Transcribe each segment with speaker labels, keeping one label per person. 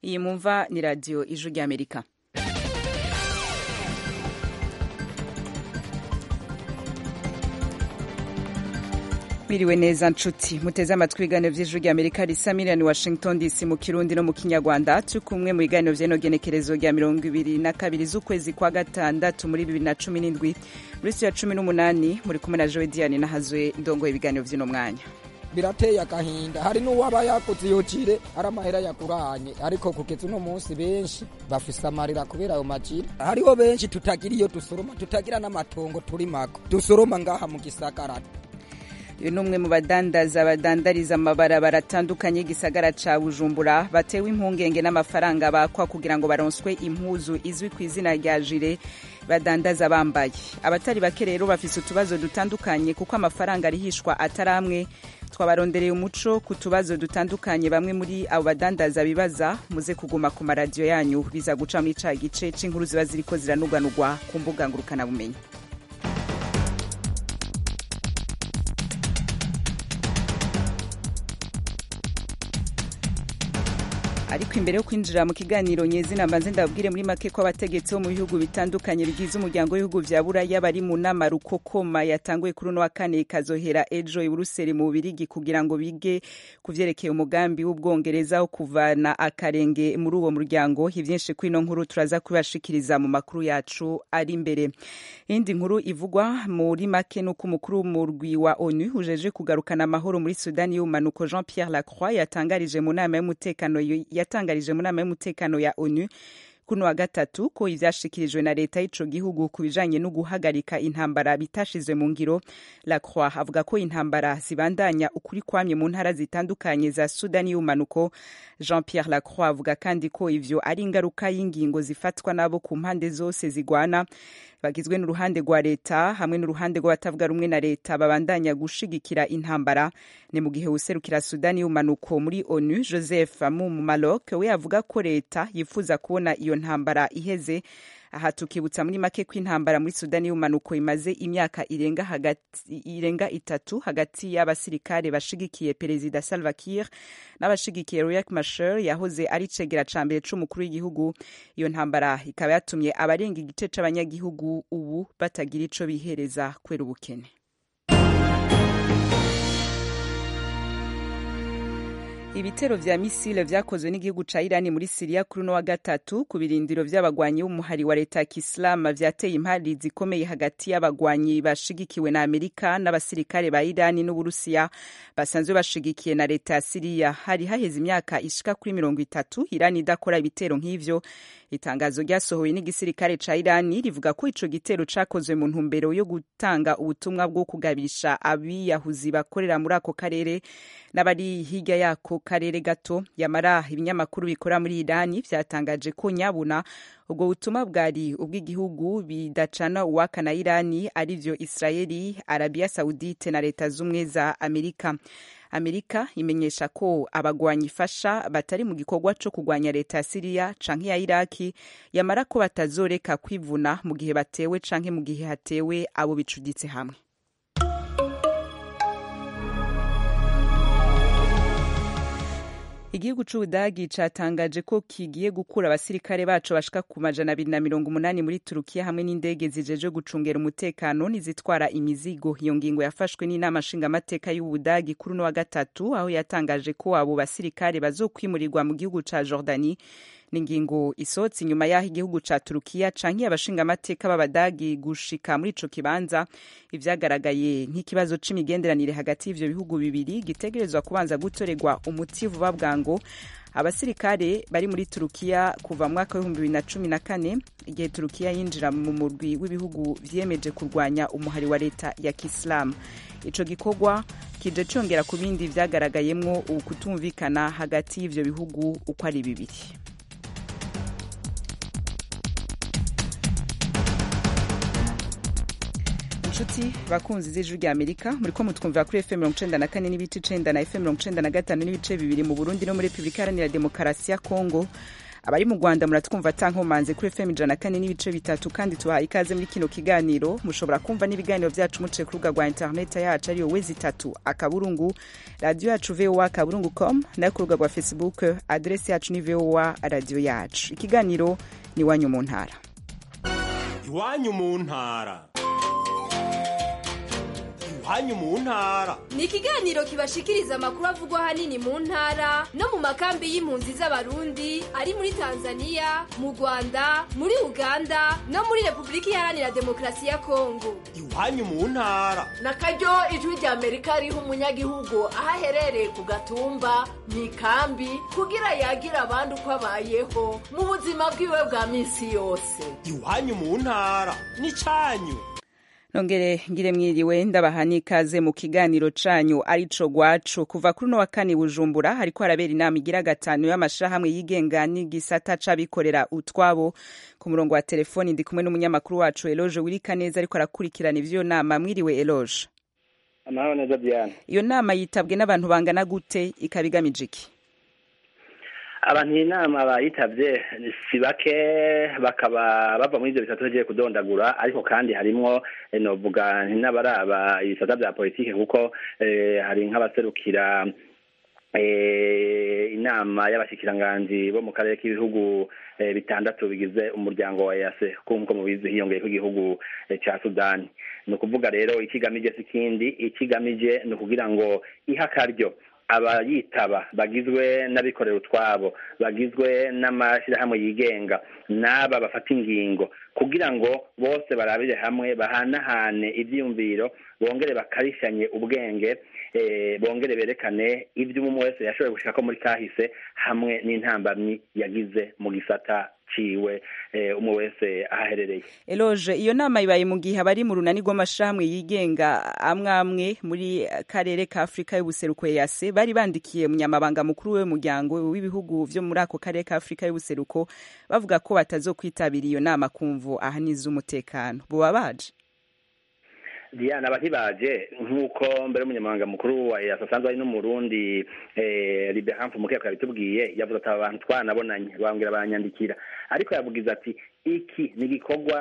Speaker 1: iyi mumva ni radiyo ijwi ry'amerika Miriwe neza nshuti muteze amatwi ibiganiro vy'ijwi ry'Amerika risa miliyoni Washington DC mu Kirundi no mu Kinyarwanda turi kumwe mu biganiro vy'eno genekerezo rya mirongo ibiri na kabiri z'ukwezi kwa gatandatu muri bibiri na cumi n'indwi muri siyo ya cumi n'umunani muri kumwe na Joe Diane nahazwe ndongoye ibiganiro vy'uno mwanya
Speaker 2: birateye agahinda hari n'uwaba yakoze iyo jire ari amahera yaguranye ariko kugeza uno munsi benshi bafise amarira kubera ayo majire hariho benshi tutagira iyo dusoroma tutagira n'amatongo turi mako dusoroma ngaha mu gisagara
Speaker 1: uyu ni umwe mu badandaza badandariza amabarabara atandukanye y'igisagara ca bujumbura batewe impungenge n'amafaranga bakwa kugira ngo baronswe impuzu izwi ku izina rya jire badandaza bambaye abatari bake rero bafise utubazo dutandukanye kuko amafaranga arihishwa atari amwe twabarondereye umuco ku tubazo dutandukanye bamwe muri abo badandaza bibaza muze kuguma ku maradiyo yanyu biza guca muri ca gice c'inkuru ziba ziriko ziranuganurwa ku mbuga ngurukanabumenyi ariko imbere yo kwinjira mu kiganiro nyezina mbanze ndababwire muri make ko abategetsi bo mu bihugu bitandukanye bigize umuryango w'ibihugu vya buraya bari mu nama rukokoma yatanguye kuri uno wa kane ikazohera ejo i buruseli mu bubirigi kugira ngo bige ku vyerekeye umugambi w'ubwongereza wo kuvana akarenge muri uwo muryango ivyinshi kuri ino nkuru turaza kubashikiriza mu makuru yacu ari imbere iyindi nkuru ivugwa muri make nuko umukuru w'umurwi wa onu ujeje kugarukana amahoro muri sudani y'ubumanuko jean pierre lacroix yatangarije mu nama y'umutekano yatangarije mu nama y'umutekano ya onu kuno wa gatatu ko ivyashikirijwe na leta y'ico gihugu ku bijanye no guhagarika intambara bitashizwe mu ngiro lacroix avuga ko intambara zibandanya ukuri kwamye mu ntara zitandukanye za sudani y'ubumanuko jean pierre lacroix avuga kandi ko ivyo ari ingaruka y'ingingo zifatwa nabo ku mpande zose zigwana bagizwe n'uruhande rwa leta hamwe n'uruhande rw'abatavuga rumwe na leta babandanya gushigikira intambara ni mu gihe userukira sudani y'umanuko muri onu joseph amumu malok we avuga ko leta yifuza kubona iyo ntambara iheze aha tukibutsa muri make ko intambara muri sudani y'umanuko imaze imyaka irenga, hagati, irenga itatu hagati y'abasirikare bashigikiye perezida salva kiir n'abashigikiye riek machar yahoze ari cegera ca mbere c'umukuru w'igihugu iyo ntambara ikaba yatumye abarenga igice c'abanyagihugu ubu batagira ico bihereza kubera ubukene ibitero vya misile vyakozwe n'igihugu ca irani muri siriya kuri uno wa gatatu ku birindiro vy'abagwanyi b'umuhari wa leta ya kisilamu vyateye impari zikomeye hagati y'abagwanyi bashigikiwe na amerika n'abasirikare ba irani n'uburusiya basanzwe bashigikiye na leta ya siriya hari haheze imyaka ishika kuri mirongo itatu irani idakora ibitero nk'ivyo itangazo ryasohowe n'igisirikare ca irani rivuga ko ico gitero cakozwe mu ntumbero yo gutanga ubutumwa bwo kugabisha abiyahuzi bakorera muri ako karere n'abari hirya yako karere gato yamara ibinyamakuru bikora muri irani vyatangaje ko nyabuna ubwo butumwa bwari ubw'igihugu bidacana uwaka na irani arivyo israeli arabia saudite na leta z'ubumwe za amerika amerika imenyesha ko abagwanyi ifasha batari mu gikorwa co kugwanya leta ya siriya canke ya iraki yamara ko batazoreka kwivuna mu gihe batewe canke mu gihe hatewe abo bicuditse hamwe igihugu c'ubudagi catangaje ko kigiye gukura abasirikare baco bashika ku majana abiri na mirongo umunani muri turukiya hamwe n'indege zijeje gucungera umutekano n'izitwara imizigo iyo ngingo yafashwe n'inama nshingamateka y'ubudagi kuri uno wa gatatu aho yatangaje ko abo basirikare bazokwimurirwa mu gihugu ca jordani ni ingingo isohotse inyuma y'aho igihugu ca turukiya canke abashingamateka b'abadagi gushika muri ico kibanza ivyagaragaye nk'ikibazo c'imigenderanire hagati y'ivyo bihugu bibiri gitegerezwa kubanza gutorerwa umuti vuba bwango abasirikare bari muri turukiya kuva mu mwaka w'ibihumbi bibiri na cumi na kane igihe turukiya yinjira mu murwi w'ibihugu vyiyemeje kurwanya umuhari wa leta ya kisilamu ico gikorwa kije congera ku bindi vyagaragayemwo ukutumvikana hagati y'ivyo bihugu uko ari bibiri inshuti bakunzi z'ijwi rya amerika muriko mutwumvira kuri fm mirongo icenda na kane n'ibice icenda na fm mirongo icenda na gatanu n'ibice bibiri mu burundi no muri repubulika iharanira demokarasi ya kongo abari mu rwanda muratwumva atankomanze kuri fm ijana kane n'ibice bitatu kandi tuhaye ikaze muri kino kiganiro mushobora kumva n'ibiganiro byacu muciye ku rubuga rwa interineti yacu ariyo wezi itatu akaburungu radiyo yacu voa akaburungu com nayo ku rubuga rwa facebook aderesi yacu ni voa radiyo yacu ikiganiro ni iwanyu mu ntara
Speaker 3: iwanyu mu ntara iwanyu mu ntara
Speaker 4: ni ikiganiro kibashikiriza amakuru avugwa ahanini mu ntara no mu makambi y'impunzi z'abarundi ari muri tanzania mu rwanda muri uganda no muri repubulika iharanira demokarasi ya kongo
Speaker 3: iwanyu mu ntara
Speaker 5: na karyo ijwi rya amerika riha umunyagihugu aho aherereye ku gatumba mu ikambi kugira yagira abandi uko abayeho mu buzima bwiwe bwa minsi yose
Speaker 3: iwanyu mu ntara ni cyanyu
Speaker 1: nongere ngire mwiriwe ndabaha n'ikaze mu kiganiro canyu arico gwacu kuva kuri uno wa kane bujumbura hariko harabera inama igira gatanu y'amashirahamwe yigenga n'igisata c'abikorera utwabo ku murongo wa telefoni ndi kumwe n'umunyamakuru wacu eloge wirika neza ariko arakurikirana ivyo nama mwiriwe eloge
Speaker 6: amahoro neza diane
Speaker 1: iyo nama yitabwe n'abantu bangana gute ikaba igamije iki
Speaker 6: abantu iyi nama bayitabye si bake bakaba bava muri ibyo bisata tugiye kudondagura ariko kandi harimwo novuga n'abaraba ibisata bya politiki kuko hari nk'abaserukira inama y'abashyikiranganji bo mu karere k'ibihugu bitandatu bigize umuryango wa yase nk'uko mubizi hiyongeye igihugu cya sudani ni ukuvuga rero ikigamije si ikindi ikigamije ni ukugira ngo ihe akaryo abayitaba bagizwe n'abikorera utwabo bagizwe n'amashyirahamwe yigenga n'aba bafata ingingo kugira ngo bose barabire hamwe bahanahane ibyiyumviro bongere bakarishanye ubwenge bongere berekane ibyo umwe wese yashoboye gushaka muri kahise hamwe n'intambamyi yagize mu gisata ciwe umwe wese ahaherereye
Speaker 1: eloge iyo nama ibaye mu gihe abari mu runani rw'amashirahamwe yigenga amwe amwe muri karere ka afurika y'ubuseruko yase bari bandikiye umunyamabanga mukuru w'umuryango w'ibihugu vyo muri ako karere ka afurika y'ubuseruko bavuga ko batazokwitabira iyo nama kumvu ahani z'umutekano boba baje
Speaker 6: diana abahibaje nk'uko mbere y'umunyamabanga mukuru wa yasa asanzwe ari n'umurundi liberhamfu mukeka yabitubwiye yavuze ati aba bantu twanabonanye bambwira baranyandikira ariko yavugize ati iki ni igikorwa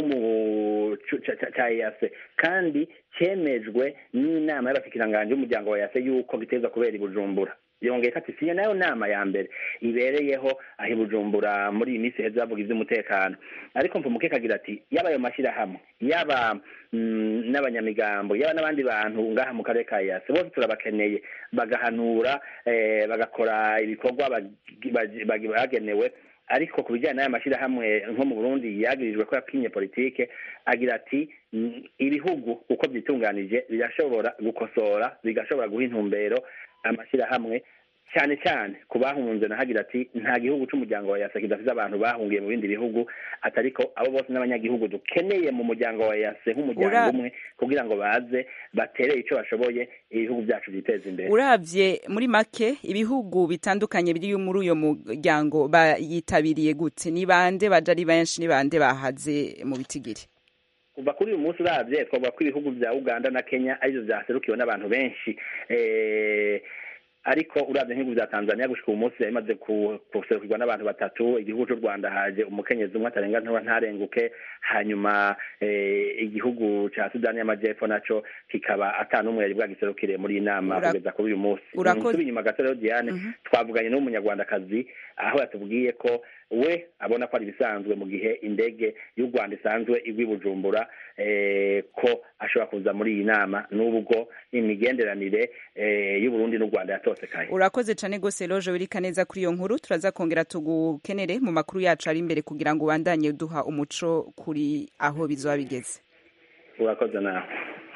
Speaker 6: cya yase kandi cyemejwe n'inama y'abashikiranganje y'umuryango wa yase yuko giteza kubera i bujumbura yongeye ko ati siyo nayo nama ya mbere ibereyeho aho i bujumbura muri iyi minsi heza bavuga iby'umutekano ariko mvumukeka agira ati yaba ayo mashyirahamwe yaba n'abanyamigambo yaba n'abandi bantu ngaha mu karere ka yase bose turabakeneye bagahanura bagakora ibikorwa bagenewe ariko ku bijyanye n'aya mashyirahamwe nko mu burundi yagirijwe ko yakinye politike agira ati ibihugu uko byitunganije birashobora gukosora bigashobora guha intumbero amashyirahamwe cyane cyane ku bahunze nahagira ati nta gihugu cy'umuryango wa yase kidafite abantu bahungiye mu bindi bihugu atariko abo bose n'abanyagihugu dukeneye mu muryango wa yase nk'umuryango umwe kugira ngo baze batere icyo bashoboye ibihugu byacu byiteza imbere
Speaker 1: urabye muri make ibihugu bitandukanye biri muri uyo muryango bayitabiriye gute ni bande baje ari benshi ni bande bahaze mu bitigiri
Speaker 6: kuva kuri uyu munsi urabye twavuga ko ibihugu bya uganda na kenya aribyo byaserukiwe n'abantu benshi ariko urabye nk'ibihugu bya tanzania gushika uyu munsi bimaze guserukirwa n'abantu batatu igihugu cy'u rwanda haje umukenyezi umwe atarenga ntuba ntarenguke hanyuma igihugu cya sudani y'amajyepfo nacyo kikaba atanumwe yari bwagiserukire muri iyi nama kugeza kuri uyu munsi nsubi inyuma gato rero diane twavuganye n'umunyarwandakazi aho yatubwiye ko we abona ko ari ibisanzwe mu gihe indege y'u rwanda isanzwe igwa i bujumbura ko ashobora kuza muri iyi nama n'ubwo imigenderanire y'uburundi n'u rwanda yatosekaye
Speaker 1: urakoze cyane rwose roje wirika neza kuri iyo nkuru turaza kongera tugukenere mu makuru yacu ari imbere kugira ngo ubandanye duha umuco kuri aho bizoba bigeze
Speaker 6: urakoze nawe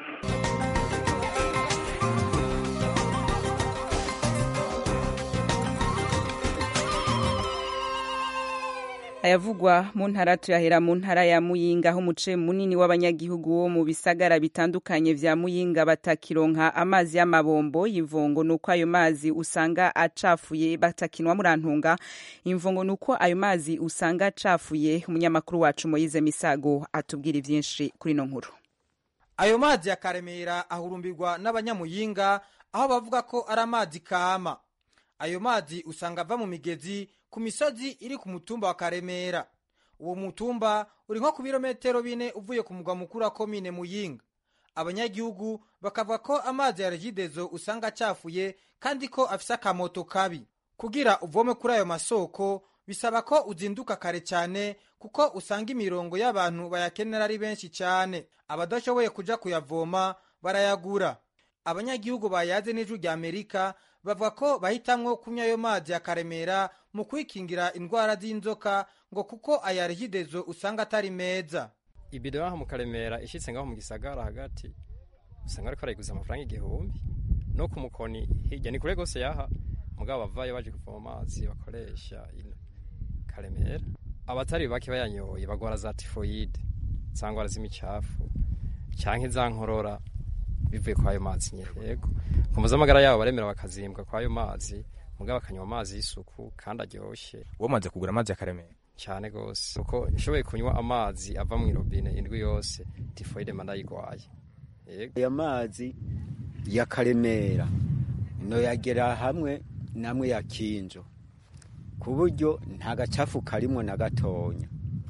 Speaker 1: ayavugwa mu ntara tuyahera mu ntara ya muyinga aho umuce munini w'abanyagihugu wo mu bisagara bitandukanye vya muyinga batakironka amazi y'amabombo y'imvungo nuko ayo mazi usanga acafuye batakinwa murantunga imvungo nuko ayo mazi usanga acafuye umunyamakuru wacu Moyize Misago atubwira ivyinshi kuri no nkuru
Speaker 7: ayo mazi ya karemera ahurumbirwa n'abanyamuyinga aho bavuga ko ari amazi kama ayo mazi usanga ava mu migezi ku misozi iri ku mutumba wa karemera uwo mutumba uri nko ku birometero bine uvuye ku mugwa mukuru wa komine muyinga abanyagihugu bakavuga ko amazi ya regidezo usanga acafuye kandi ko afise akamoto kabi kugira uvome kuri ayo masoko bisaba ko uzinduka kare cyane kuko usanga imirongo y'abantu bayakenera ari benshi cyane abadashoboye kuja kuyavoma barayagura abanyagihugu bayaze n'ijwi rya amerika bavuga ko bahitamwo kunywa ayo mazi ya karemera mu kwikingira indwara z'inzoka ngo kuko aya regidezo usanga atari meza
Speaker 8: ibido yaho mu karemera ishitse ngaho mu gisagara hagati usanga ariko arayiguza amafaranga igihumbi no ku mukoni hirya ni kure gose yaha mugabo bavayo baje kuvoma amazi bakoresha ino karemera abatari bake bayanyoye bagwara za tifoyide za ngwara z'imicafu canke za nkorora bivuye kwa ayo mazi nyene yego ku mpuzamagara yabo baremera bakazimbwa kwa ayo mazi mugabo bakanywa amazi y'isuku kandi aryoshe
Speaker 9: wamaze kugura amazi ya karemera
Speaker 8: cyane gose kuko nshoboye kunywa amazi ava mu irobine indwi yose tifoyide mba ndayigwaye yego
Speaker 10: aya mazi ya karemera noyagera hamwe namwe ya kinjo ku buryo nta gacafu karimwo na gatonya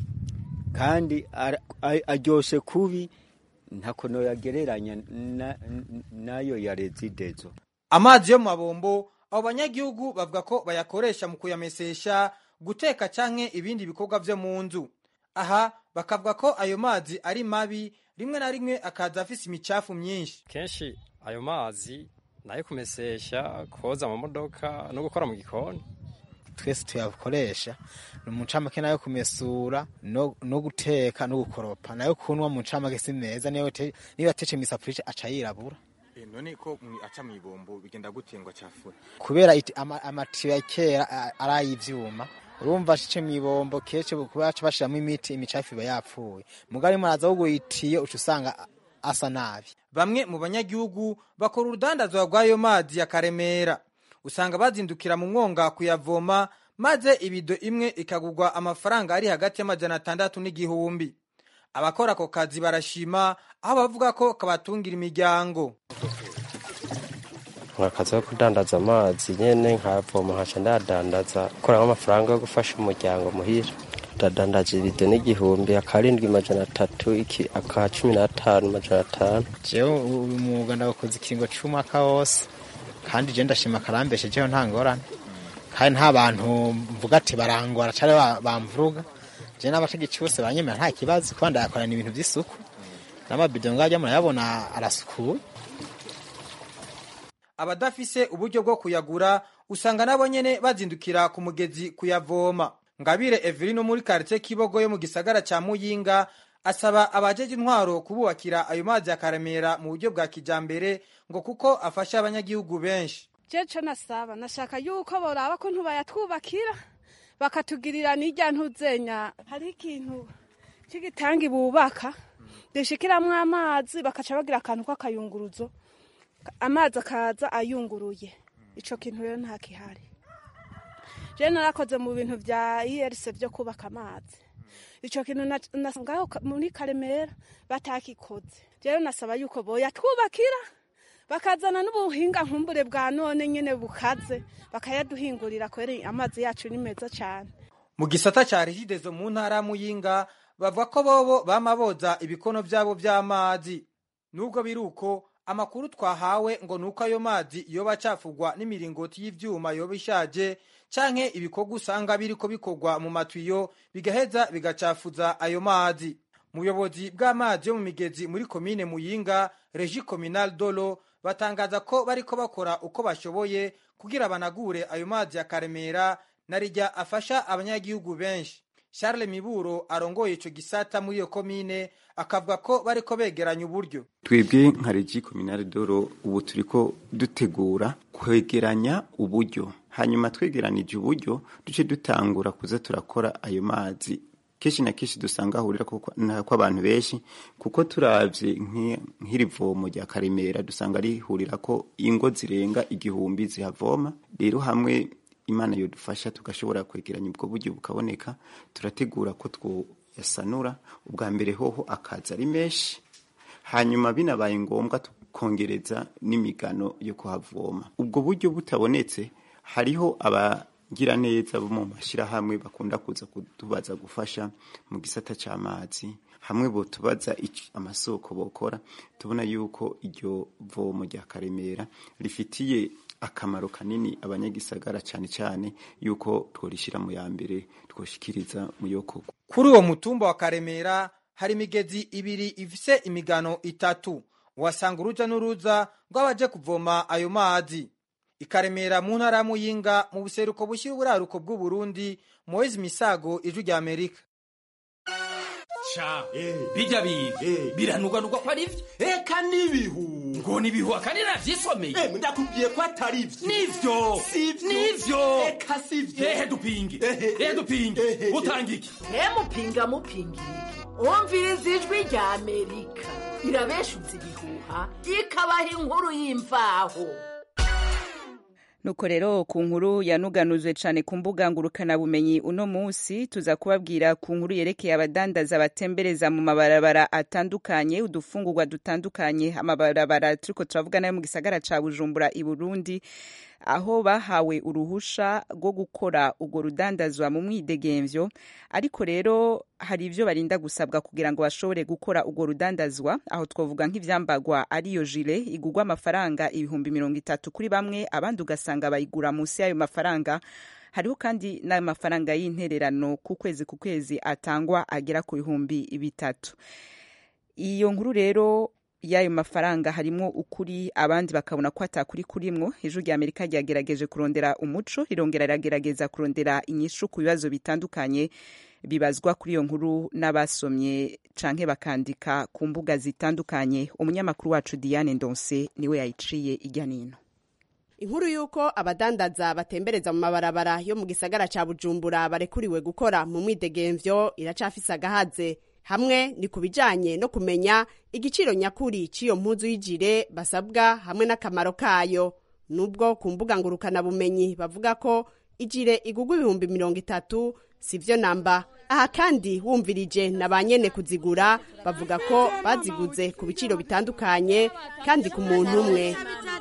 Speaker 10: kandi aryoshe kubi ntako noyagereranya nayo ya rezidezo
Speaker 7: amazi yo mu mabombo abo banyagihugu bavuga ko bayakoresha mu kuyamesesha guteka canke ibindi bikorwa vyo mu nzu aha bakavuga ko ayo mazi ari mabi rimwe na rimwe akaza afise imicafu myinshi
Speaker 8: kenshi ayo mazi nayo kumesesha koza mu modoka no gukora mu gikoni
Speaker 11: twese tuyakoresha ni umucamake nayo kumesura no, no guteka no gukoropa nayo kunwa mu ncamake si meza niba atece misafurice aca yirabura
Speaker 9: none ko aca mu ibombo bigenda gute ngo acafure
Speaker 11: kubera amatiyo ya kera ari ay'ivyuma urumva shice mu ibombo kenshi baca bashiramo imiti imicafu iba yapfuye mugari muraza wo guyitiye uca usanga asa nabi
Speaker 7: bamwe mu banyagihugu bakora urudandazwa rw'ayo mazi ya karemera usanga bazindukira mu mwonga kuyavoma maze ibido imwe ikagurwa amafaranga ari hagati y'amajana atandatu n'igihumbi abakora ako kazi barashima aho bavuga ko kabatungira imiryango
Speaker 12: akazi ko kudandaza amazi nyene nkavoma nkaca ndadandaza kuramo amafaranga yo gufasha umuryango muhira ndadandaza ibido n'igihumbi akarindwi majana atatu iki aka cumi n'atanu majana atanu
Speaker 11: jewe uyu mwuga ndawukoze ikiringo c'umwaka wose kandi je ndashima karambeshejeho nta ngorane kandi nta bantu mvuga ati barangora cane bamvuruga je n'abategetsi bose banyemera nta kibazo kuba ndayakorana ibintu vy'isuku n'amabido ngajya murayabona arasukuye
Speaker 7: abadafise uburyo bwo kuyagura usanga nabo nyene bazindukira ku mugezi kuyavoma ngabire evelino muri karitsiye kibogo yo mu gisagara ca muyinga asaba abajeje intwaro kububakira ayo mazi ya karemera mu buryo bwa kijambere ngo kuko afasha abanyagihugu benshi
Speaker 13: jeco nasaba nashaka yuko boraba ko ntubayatwubakira bakatugirira n'irya ntuzenya hari ikintu cy'igitangi bubaka dushikiramwo amazi bakaca bagira akantu k'akayunguruzo amazi akaza ayunguruye ico kintu rero nta kihari je narakoze mu bintu vya IRC vyo kubaka amazi ico kintu nasangaho muri Karemera batakikoze rero nasaba yuko boyatwubakira bakazana n'ubuhinga nkumbure bwa none nyene bukaze bakayaduhingurira kweri amazi yacu ni meza cyane
Speaker 7: mu gisata ca rigidezo mu ntara ya muyinga bavuga ko bobo bama boza ibikono vyabo vy'amazi nubwo biri uko amakuru twahawe ngo nuko ayo mazi yoba acafugwa n'imiringoti y'ivyuma yoba ishaje canke ibikorwa usanga biriko bikorwa mu matwiyo bigaheza bigacafuza ayo mazi muyobozi bw'amazi yo mu migezi muri komine muyinga regi kominal dolo batangaza ko bariko bakora uko bashoboye kugira banagure ayo mazi ya karemera narijya afasha abanyagihugu benshi Charles Miburo arongoye ico gisata muri iyo komine akavuga ko bariko begeranya uburyo
Speaker 14: twebwe nka regi kominale doro ubu turiko dutegura kwegeranya uburyo hanyuma twegeranije uburyo duce dutangura kuza turakora ayo mazi kenshi na kenshi dusanga ahurira kw'abantu benshi kuko turavye nk'iri vomo rya karemera dusanga rihurira ko ingo zirenga igihumbi zihavoma rero hamwe imana yodufasha tugashobora kwegeranya ubwo buryo bukaboneka turategura ko twoyasanura ubwa mbere hoho akaza ari menshi hanyuma binabaye ngombwa tukongereza n'imigano yo kuhavoma ubwo buryo butabonetse hariho ngira neza bo mu mashyirahamwe bakunda kuza kutubaza gufasha mu gisata cy'amazi hamwe botubaza amasoko bokora tubona yuko iryo vomo rya karemera rifitiye akamaro kanini abanyagisagara cyane cyane yuko tworishyira mu ya mbere twoshikiriza mu yoko
Speaker 7: kuri uwo mutumba wa karemera hari imigezi ibiri ifise imigano itatu uhasanga uruja n'uruza rw'abaje kuvoma ayo mazi ikaremera mu ntara ya muyinga mu buseruko bushyira uburaruko bw'uburundi moise misago ijwi rya amerika
Speaker 15: sha bijya biga biranugwanugwa ko ari byo
Speaker 3: eka n'ibihu
Speaker 15: ngo nibihu akandi navyisomeye
Speaker 3: ndakubwiye ko atari byo
Speaker 15: nivyo
Speaker 3: sivyo
Speaker 15: nivyo
Speaker 3: eka sivyo
Speaker 15: ehe dupinge ehe dupinge utanga iki
Speaker 5: mupinga mupingira iki wumviriza ijwi rya amerika irabeshuza ibihuha ikabaha inkuru y'imvaho
Speaker 1: nuko rero ku nkuru yanuganuzwe cyane ku mbuga ngurukanabumenyi uno munsi tuza kubabwira ku nkuru yerekeye abadandaza batembereza mu mabarabara atandukanye udufungurwa dutandukanye amabarabara turiko turavuga nayo mu gisagara ca bujumbura i burundi aho bahawe uruhusha rwo gukora urwo rudandazwa mu mwidegemvyo ariko rero hari ivyo barinda gusabwa kugira ngo bashobore gukora urwo rudandazwa aho twavuga nk'ivyambagwa ariyo jile igurwa amafaranga ibihumbi mirongo itatu kuri bamwe abandi ugasanga bayigura munsi y'ayo mafaranga hariho kandi n'amafaranga y'intererano ku kwezi ku kwezi atangwa agera ku bihumbi bitatu iyo nkuru rero y'ayo mafaranga harimo ukuri abandi bakabona ko atakuri kurimwo ijuru rya amerika ryagerageje kurondera umuco rirongera riragerageza kurondera inyishu ku bibazo bitandukanye bibazwa kuri iyo nkuru n'abasomye canke bakandika ku mbuga zitandukanye umunyamakuru wacu diane ndonse niwe yayiciye ijya nino
Speaker 16: inkuru y'uko abadandaza batembereza mu mabarabara yo mu gisagara ca bujumbura barekuriwe gukora mu mwidegemvyo iracafise agahaze hamwe ni ku bijanye no kumenya igiciro nyakuri cy'iyo mpuzu y'ijire basabwa hamwe n'akamaro kayo nubwo ku mbuga ngurukanabumenyi bavuga ko ijire igugwa ibihumbi mirongo itatu sivyo namba aha kandi wumvirije na ba nyene kuzigura bavuga ko baziguze ku biciro bitandukanye kandi ku muntu umwe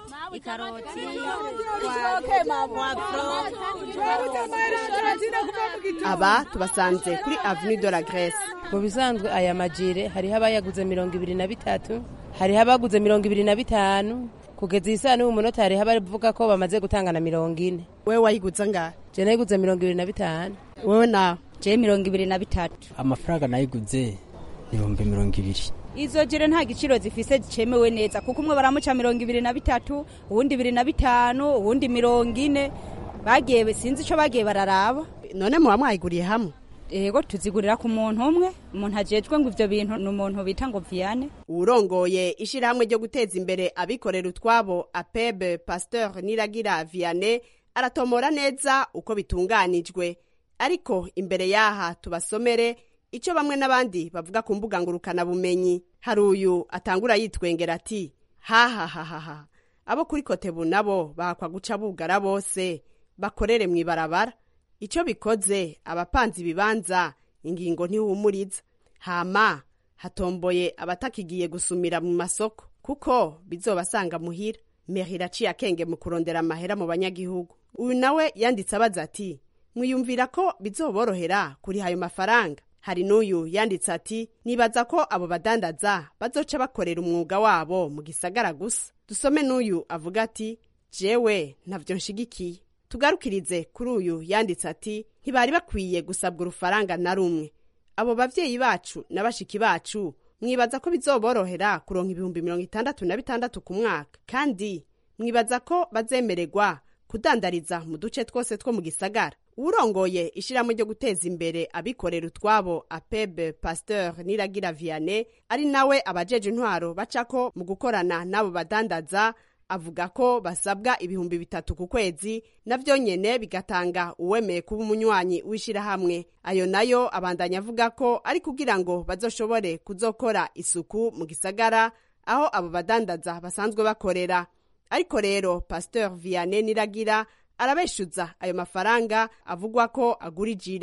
Speaker 16: aba tubasanze kuri avenue de la Grèce
Speaker 17: mu bisanzwe aya majire hariho abayaguze mirongo ibiri na bitatu hariho abaguze mirongo ibiri na bitanu kugeza iyi saa n'ubu munota hariho abavuga ko bamaze gutanga na mirongo ine
Speaker 16: wewe wayiguze ngahe
Speaker 17: je nayiguze mirongo ibiri na bitanu
Speaker 16: wewe nawe
Speaker 18: je mirongo ibiri na bitatu
Speaker 19: amafaranga nayiguze ibihumbi mirongo ibiri
Speaker 18: izo jire nta giciro zifise cemewe neza kuko umwe baramuca mirongo ibiri na bitatu uwundi ibiri na bitanu uwundi mirongo ine bagiye sinzi ico bagiye bararaba
Speaker 16: none muba mwayiguriye hamwe
Speaker 18: ego tuzigurira ku muntu umwe umuntu ajejwe ngo ivyo bintu ni umuntu bita ngo viane
Speaker 16: uwurongoye ishirahamwe ryo guteza imbere abikorera utwabo apebe pasteur niragira viane aratomora neza uko bitunganijwe ariko imbere yaha tubasomere icyo bamwe n'abandi bavuga ku mbuga ngurukanabumenyi hari uyu atangura yitwengera ati hahahahaha abo kuri kotebu nabo bahakwa guca bugara bose bakorere mu ibarabara icyo bikoze abapanze ibibanza ingingo ntihumuriza hama hatomboye abatakigiye gusumira mu masoko kuko bizobasanga muhira mehira aciye akenge mu kurondera amahera mu banyagihugu uyu nawe yanditse abaza ati mwiyumvira ko bizoborohera kuriha ayo mafaranga hari n'uyu yanditse ati nibaza ko abo badandaza bazoca bakorera umwuga wabo mu gisagara gusa dusome n'uyu avuga ati jewe ntavyo nshigikiye tugarukirize kuri uyu yanditse ati ntibari bakwiye gusabwa urufaranga na rumwe abo bavyeyi bacu na bashiki bacu mwibaza ko bizoborohera kuronka ibihumbi mirongo itandatu na bitandatu ku mwaka kandi mwibaza ko bazemererwa kudandariza mu duce twose two mu gisagara uwurongoye ishirahamwe ryo guteza imbere abikorera utwabo apebe pasteur niragira viane ari nawe abajeje intwaro bacako mu gukorana n'abo badandaza avuga ko basabwa ibihumbi bitatu ku kwezi navyo nyene bigatanga uwemeye kuba umunywanyi w'ishirahamwe ayo nayo abandanya avuga ko ari kugira ngo bazoshobore kuzokora isuku mu gisagara aho abo badandaza basanzwe bakorera ariko rero pasteur vianney niragira arabeshuza ayo mafaranga avugwa ko agura ijire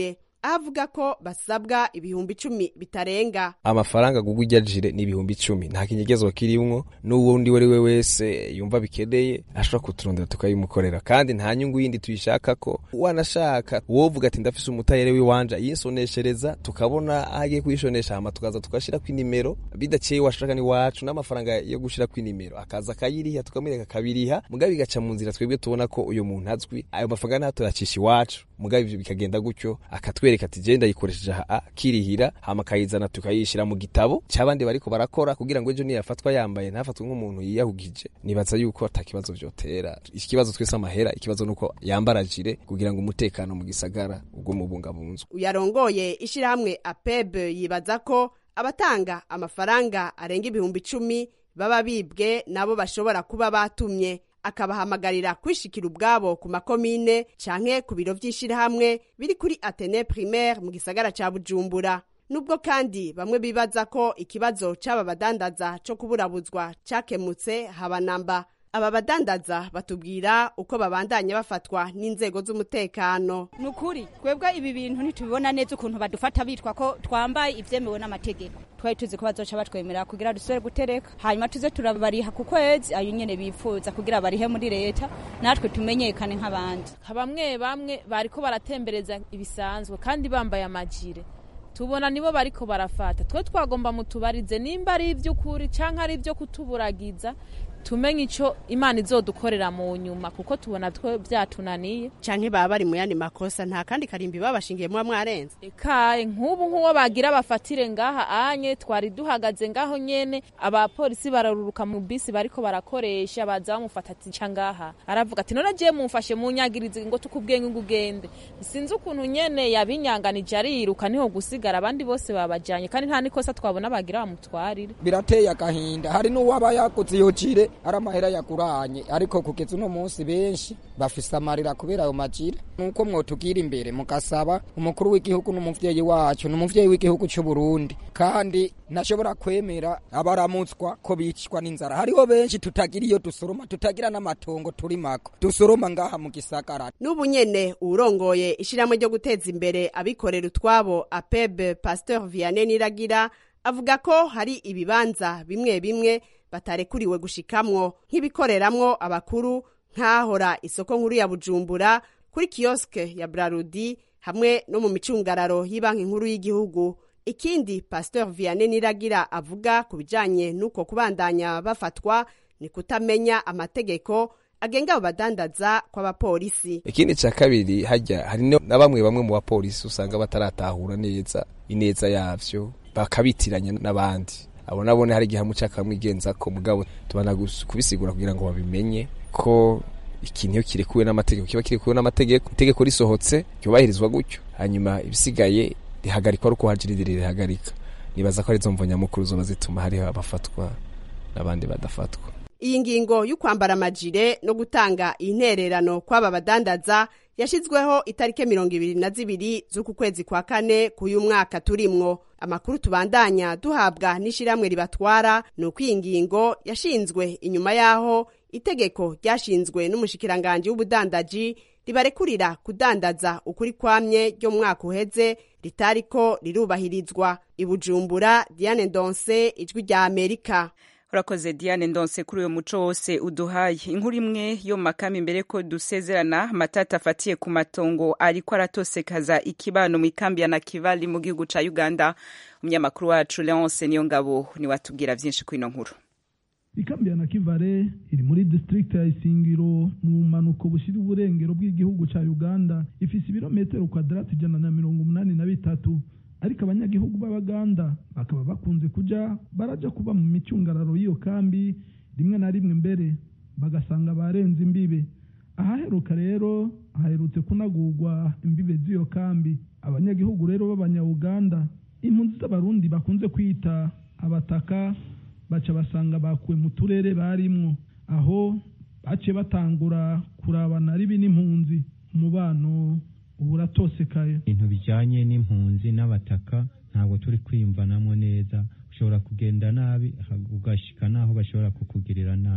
Speaker 16: aho avuga ko basabwa ibihumbi icumi bitarenga
Speaker 20: amafaranga gugwa ijya jire ni ibihumbi icumi nta kinyegezwa kirimwo n'uwundi uwo ari we wese yumva bikeneye ashobora kuturondera tukayimukorera kandi nta nyungu yindi tuyishaka ko wanashaka wovuga ati ndafise umutayere w'iwanje yisoneshereza tukabona aho agiye kuyishonesha hama tukaza tukashira ku inimero bidakeye washaka ni wacu n'amafaranga yo gushira ku inimero akaza akayiriha tukamwereka akabiriha mugabe bigaca mu nzira twebwe tubona ko uyu muntu azwi ayo mafaranga ntayo tuyacisha iwacu mugabe ivyo bikagenda gutyo akatwereka ati je ndayikoresheje aha akirihira hama akayizana tukayishira mu gitabo c'abandi bariko barakora kugira ngo ejo niyafatwa yambaye ntafatwe nk'umuntu yiyahugije nibaza yuko ata kibazo vyotera ikibazo twese amahera ikibazo nuko yambara jire kugira ngo umutekano mu gisagara ubwo mubungabunzwe
Speaker 16: uyarongoye ishirahamwe apeb yibaza ko abatanga amafaranga arenga ibihumbi icumi baba bibwe nabo bashobora kuba batumye akabahamagarira kwishikira ubwabo ku makomine canke ku biro vy'ishirahamwe biri kuri atene primaire mu gisagara ca bujumbura nubwo kandi bamwe bibaza ko ikibazo c'aba badandaza co kuburabuzwa cakemutse haba namba aba badandaza batubwira uko babandanya bafatwa n'inzego z'umutekano
Speaker 18: ni ukuri twebwe ibi bintu ntitubibona neza ukuntu badufata bitwa ko twambaye ivyemewe n'amategeko twari tuzi ko bazoca batwemerera kugira dusubire gutereka hanyuma tuze turabariha ku kwezi ayo nyene bifuza kugira barihe muri leta natwe tumenyekane nk'abandi
Speaker 21: bamwe bamwe bariko baratembereza ibisanzwe kandi bambaye amajire tubona nibo bariko barafata twe twagomba mutubarize nimba ari ivy'ukuri canke ari ivyo kutuburagiza tumenye ico imana izodukorera mu nyuma kuko tubona twe vyatunaniye
Speaker 16: canke baba bari mu yandi makosa nta kandi karimbi babashingiye muba mwarenze
Speaker 21: ekaye nk'ubu nk'uwo bagira bafatire ngaha anye twari duhagaze ngaho nyene abapolisi bararuruka mu bisi bariko barakoresha baza bamufata ati ca ngaha aravuga ati none je mumfashe munyagirize ngo tukubwiye ngo ugende sinzi ukuntu nyene yabinyanganije ariruka niho gusigara abandi bose babajanye kandi nta nikosa twabona bagira bamutwarire
Speaker 2: birateye agahinda hari n'uwaba yakoze iyo jire ari amahera yaguranye ariko kugeza uno munsi benshi bafise amarira kubera ayo majire nuko mwotugira imbere mugasaba umukuru w'igihugu n'umuvyeyi wacu n'umuvyeyi w'igihugu c'u Burundi kandi ntashobora kwemera abaramutswa ko bicwa n'inzara hariho benshi tutagira iyo dusoroma tutagira n'amatongo turi mako dusoroma ngaha mu gisagara
Speaker 16: n'ubu nyene uwurongoye ishirahamwe ryo guteza imbere abikorera utwabo apeb pasteur vianney niragira avuga ko hari ibibanza bimwe bimwe batarekuriwe gushikamwo nk'ibikoreramwo abakuru nk'ahora isoko nkuru ya bujumbura kuri kiyoske ya brarudi hamwe no mu micungararo y'ibanki nkuru y'igihugu ikindi pasteur vianney niragira avuga ku bijanye n'uko kubandanya bafatwa ni kutamenya amategeko agenga abo badandaza kw'abapolisi
Speaker 20: ikindi ca kabiri hajya hari na bamwe bamwe mu bapolisi usanga bataratahura neza ineza yavyo bakabitiranya n'abandi abo nabone hari igihe muca kamwigenza ko mugabo tubana kubisigura kugira ngo babimenye ko ikintu iyo kirekuwe n'amategeko kiba kirekuwe n'amategeko itegeko risohotse ryubahirizwa gutyo hanyuma ibisigaye rihagarikwa ari uko hajiridiri rihagarika nibaza ko arizo mvo nyamukuru zoba zituma hariho abafatwa n'abandi badafatwa
Speaker 16: iyi ngingo y'ukwambara amajire no gutanga intererano kw'aba badandaza yashizweho itariki mirongo ibiri na zibiri z'uku kwezi kwa kane k'uyu mwaka turimwo amakuru tubandanya duhabwa n'ishirahamwe ribatwara ni uko iyi ngingo yashinzwe inyuma y'aho itegeko ryashinzwe n'umushikiranganji w'ubudandaji ribarekurira kudandaza ukuri kwamye ryo mu mwaka uheze ritariko rirubahirizwa ibujumbura diane ndonse ijwi rya amerika
Speaker 1: urakoze diane ndonse kuri uyu muco wose uduhaye inkuru imwe yo mu makamba imbere ko dusezerana amatata afatiye ku matongo ariko aratosekaza ikibano mu ikambi ya nakivali mu gihugu ca uganda umunyamakuru wacu leonce niyo ngabo niwe atubwira vyinshi kuri ino nkuru
Speaker 22: ikambi ya nakivale iri muri district ya isingiro mu mpanuko bushira uburengero bw'igihugu ca uganda ifise ibirometero kwadarati ijana na mirongo umunani na bitatu ariko abanyagihugu b'abaganda bakaba bakunze kuja baraja kuba mu micungararo y'iyo kambi rimwe na rimwe mbere bagasanga barenze imbibe ahaheruka rero haherutse kunagurwa imbibe z'iyo kambi abanyagihugu rero b'abanyauganda impunzi z'abarundi bakunze kwita abataka baca basanga bakuwe mu turere barimwo aho baciye batangura kurabana ribi n'impunzi umubano ubu uratosekaye
Speaker 23: ibintu bijyanye n'impunzi n'abataka ntabwo turi kwiyumvanamo neza ushobora kugenda nabi ugashika n'aho bashobora kukugirira nabi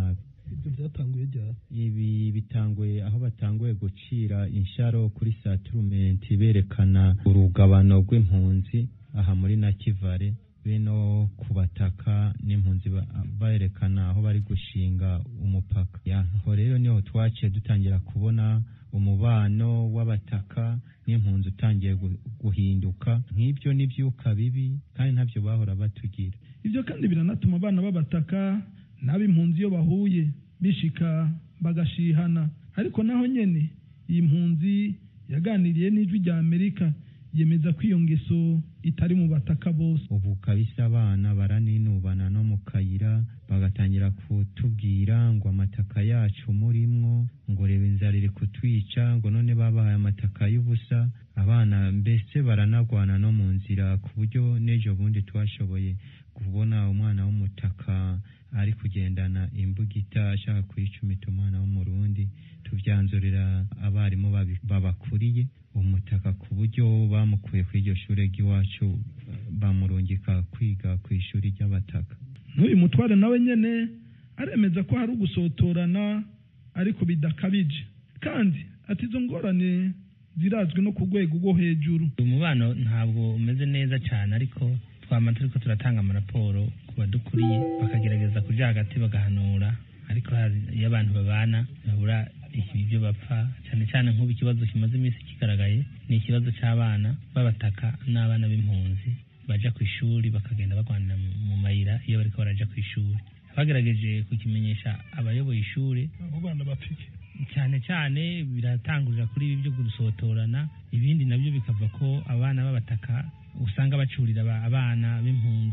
Speaker 22: ibyo byatanguye ryari
Speaker 23: ibi bitanguye aho batanguye gucira insharo kuri saturumenti berekana urugabano rw'impunzi aha muri nakivale beno ku bataka n'impunzi ba- berekana aho bari gushinga umupaka Ya, aho rero niho twaciye dutangira kubona umubano w'abataka n'impunzi utangiye gu- guhinduka nk'ibyo n'ibyuka bibi kandi ntabyo bahora batugira
Speaker 22: ibyo kandi biranatuma abana b'abataka n'ab'impunzi iyo bahuye bishika bagashihana ariko naho nyene iyi mpunzi yaganiriye n'ijwi rya amerika yemeza ko iyo ngeso itari mu bataka bose
Speaker 23: ubu kabisa abana baraninubana no mu kayira bagatangira kutubwira ngo amataka yacu murimwo ngo reba inzara iri kutwica ngo none babahaye amataka y'ubusa abana mbese baranagwana no mu nzira ku buryo n'ejo bundi twashoboye kubona umwana w'umutaka ari kugendana imbugita ashaka kuyicumita umwana w'umurundi tubyanzurira abarimu babi- babakuriye umutaka ku buryo bamukuye kuri iryo shuri ry'iwacu bamurungika kwiga ku ishuri ry'abataka
Speaker 22: n'uyu mutware nawe nyene aremeza ko hari ugusotorana ariko bidakabije kandi ati izo ngorane zirazwi no ku rwego rwo hejuru
Speaker 4: umubano ntabwo umeze neza cyane ariko twama turiko turatanga amaraporo ku badukuriye bakagerageza kuja hagati bagahanura ariko hari- iyo abantu babana babura ibyo bapfa cyane cyane nk'ubu ikibazo kimaze iminsi kigaragaye ni ikibazo cy'abana b'abataka n'abana b'impunzi baja ku ishuri bakagenda bagwanira mu- mu mayira iyo bariko baraja ku ishuri bagerageje kukimenyesha abayoboye ishuri
Speaker 22: abo bana bapfike
Speaker 4: cyane cyane biratangurira kuri ibi byo gusotorana ibindi nabyo bikava ko abana b'abataka usanga bacurira aba- abana b'impunzi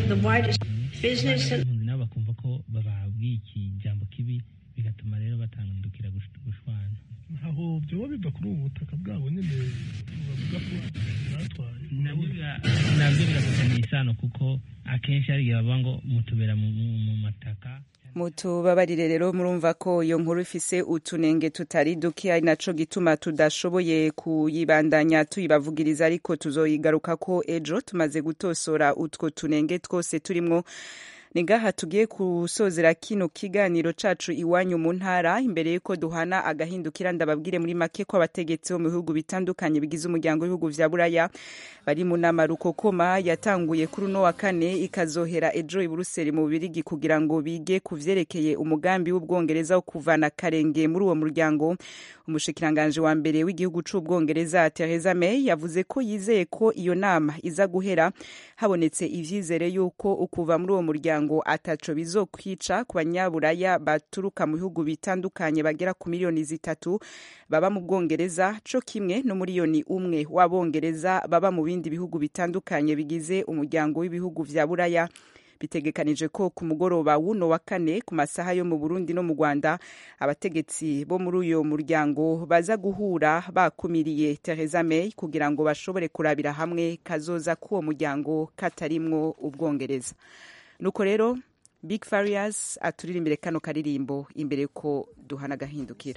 Speaker 4: impunzi nabo bakumva ko bababwiye iki jambo kibi bigatuma rero batandukira gush- gushwana
Speaker 22: aho byoba biva kuri ubu butaka bwabo nyine bavuga ko batwaye
Speaker 4: nabyo bira- nabyo birafitanye isano kuko akenshi hari igihe bavuga ngo mutubera mu- mu mu mataka
Speaker 1: mutubabarire rero murumva ko iyo nkuru ifise utunenge tutari duke ari naco gituma tudashoboye kuyibandanya tuyibavugiriza ariko tuzoyigaruka ko ejo tumaze gutosora utwo tunenge twose turimwo ni ngaha tugiye gusozera kino kiganiro cacu iwanyu mu ntara imbere yuko duhana agahindukira ndababwire muri make ko abategetsi bo mu bihugu bitandukanye bigize umuryango w'ibihugu vya buraya bari mu nama rukokoma yatanguye kuri uno wa kane ikazohera ejo i buruseli mu bubirigi kugira ngo bige ku vyerekeye umugambi w'ubwongereza wo kuvana karenge muri uwo muryango umushikiranganji wa mbere w'igihugu c'ubwongereza Theresa May yavuze ko yizeye ko iyo nama iza guhera habonetse ivyizere yuko ukuva muri uwo muryango ataco bizokwica ku banyaburaya baturuka mu bihugu bitandukanye bagera ku miliyoni zitatu baba mu bwongereza co kimwe no miliyoni umwe w'abongereza baba mu bindi bihugu bitandukanye bigize umuryango w'ibihugu vya buraya bitegekanije ko ku mugoroba w'uno wa kane ku masaha yo mu burundi no mu rwanda abategetsi bo muri uyo muryango baza guhura bakumiriye Theresa May kugira ngo bashobore kurabira hamwe kazoza k'uwo muryango katarimwo ubwongereza nuko rero big farias aturirimbire kano karirimbo imbere ko duhana agahindukira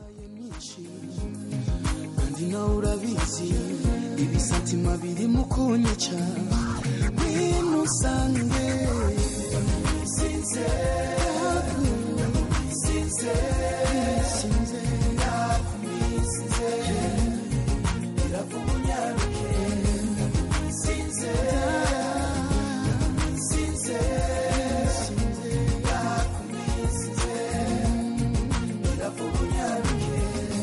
Speaker 3: kandi nawe urabizi ibisatima biri mu kunyica ngwino usange sinze sinze sinze ndakumisinze irakunyaruke sinze sinze sinze ndakumisinze irakunyaruke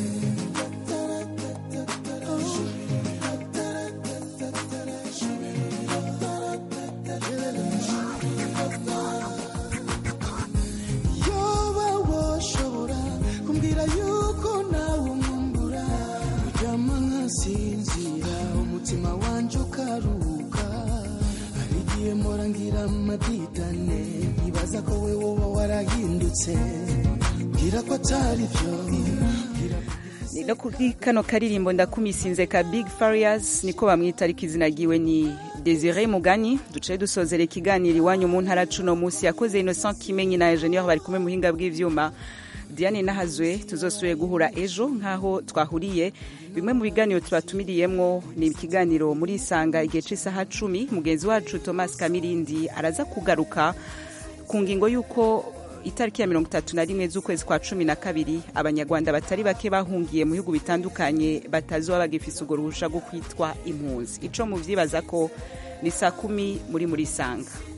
Speaker 3: yoba washobora kumbwira yuko nawe umwumbura uryama nkasinzira umutima wanje ukaruhuka hari igihe mpora ngira amadidane nkibaza ko we woba warahindutse mbwira ko atari byo
Speaker 1: ni no kuri kano karirimbo ndakumisinze ka big farias niko bamwita ariko izina ryiwe ni desire mugani ducaye dusozera ikiganiro iwanyu mu ntara cuno munsi yakoze innocent kimenyi na ingenieur bari kumwe muhinga bw'ivyuma diane nahazwe tuzosubire guhura ejo nk'aho twahuriye bimwe mu biganiro tubatumiriyemwo ni ikiganiro muri isanga igihe c'isaha cumi mugenzi wacu thomas kamirindi araza kugaruka ku ngingo y'uko itariki ya mirongo itatu na rimwe z'ukwezi kwa cumi na kabiri abanyarwanda batari bake bahungiye mu bihugu bitandukanye batazoba bagifise urwo ruhusha rwo kwitwa impunzi ico muvyibaza ko ni saa kumi muri muri sanga